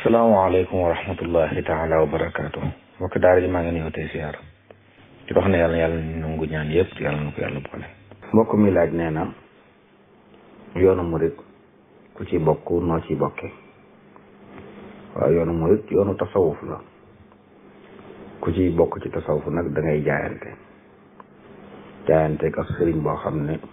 salaamaaleykum wa rahmatullahi taala wa barakaatu mbokk daara ji maa ngi nuyoo tey siyaar di wax ne yàlla yàlla nangu ñaan yëpp yàlla na ko yàlla boole mbokk mi laaj nee na yoonu murit ku ci bokk noo ci bokke waaw yoonu murit yoonu tasawuf la ku ci bokk ci tasawuf nag da ngay jaayante jaayante ak sëriñ boo xam ne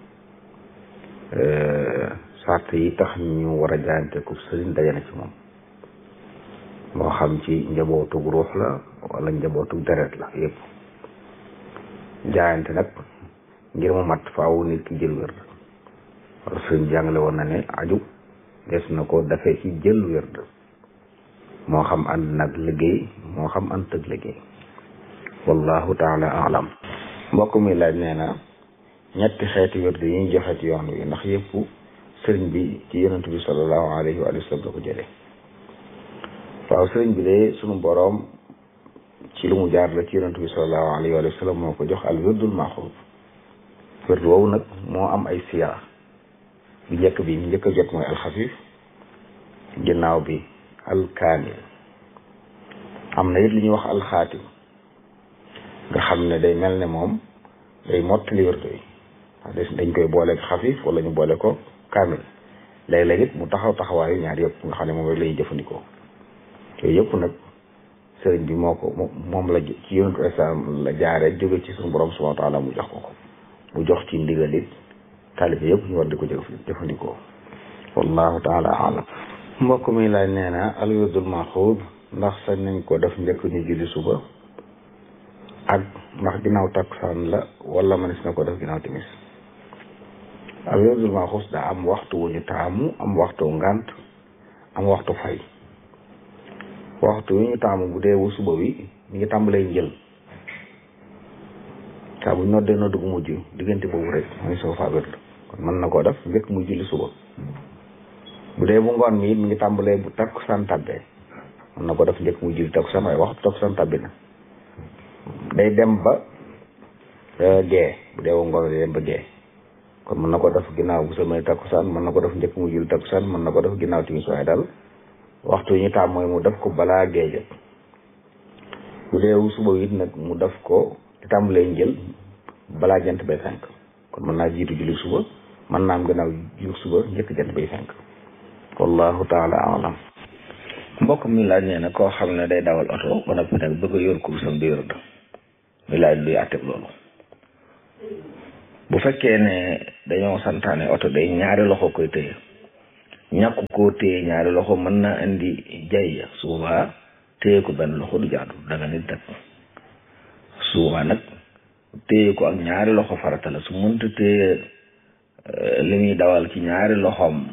sart yi tax ñu war a jaayante ku sëriñ dajana ci moom moo xam ci njabootug ruux la wala njabootug deret la yëpp jaayante nag ngir mu mat faaw nit ki jël wérd wala sëriñ jàngale woon na ne aju des na ko dafee ci jël wérd moo xam ànd nag liggéey moo xam ànd tëg liggéey wallahu taala alam mbokk mi laaj nee na ñetti xeeti wérd yi ñu joxe ci yoon wi ndax yëpp sëriñ bi ci yonent bi sallallahu alayhi wa sallam la ko jëlee waaw sëriñ bi de sunu boroom ci lu mu jaar la ci yonent bi sallallahu alayhi wa sallam moo ko jox al wirdul maxuud wird woowu nag moo am ay siyaa bi njëkk bi ñu njëkk a jot mooy alxafif ginnaaw bi alkaamil am na it li ñuy wax alxaatim nga xam ne day mel ne moom day mottali wird yi dañ koy boole xafif wala ñu boole ko kaamil léeg-léeg it mu taxaw taxawaayu ñaar yëpp nga xam ne moom rek la ñuy jëfandikoo yooyu yëpp nag sëriñ bi moo ko moom la ci yonentu islam la jaare jóge ci suñu borom subhanahu wa taala mu jox ko ko mu jox ci ndigal it taalibe yëpp ñu war di ko jëfandikoo wallahu taala alam mbokk mi laaj nee na al wirdul maxuud ndax sañ nañ ko def njëkk ñu julli suba ak ndax ginnaaw takkusaan la wala mënees na ko def ginnaaw timis al wirdul maxuud daa am waxtu wu ñu taamu am waxtu ngant am waxtu fay waxtu wi ñu taamu bu dee wu suba wi mi ngi tàmbalee njël saa bu noddee nodd gu mujj diggante boobu rek mooy soo faa wérd kon mën na koo def njëkk muy julli suba bu dee bu ngoon mi it mi ngi tàmbalee bu takkusaan tàbbee mën na ko def njëkk muy julli takkusaan waaye waxtu takkusaan tàbbi na day dem ba gee bu dee wu ngoon day dem ba gee kon mën na ko def ginnaaw bu samay takkusaan mën na ko def njëkk muy julli takkusaan mën na ko def ginnaaw timis waaye daal waxtu yi ñu taam mooy mu def ko balaa géej bu dee suba it nag mu def ko di tàmbalee njël balaa jant bay fenk kon mën naa jiitu julli suba mën naa am gannaaw julli suba njëkk jant bay fenk wallahu taala alam mbokk mi laaj nee na koo xam ne day dawal oto ba noppi nag bëgg a yor kursam di yor mi laaj luy àtteeg loolu bu fekkee ne dañoo santaane oto day ñaari loxo koy tëye ñàkk koo téye ñaari loxo mën naa indi jay su boobaa téye ko benn loxo du jaadu danga nit dak su boobaa nag téye ko ak ñaari loxo farata la su mënta téye li muy dawal ci ñaari loxoom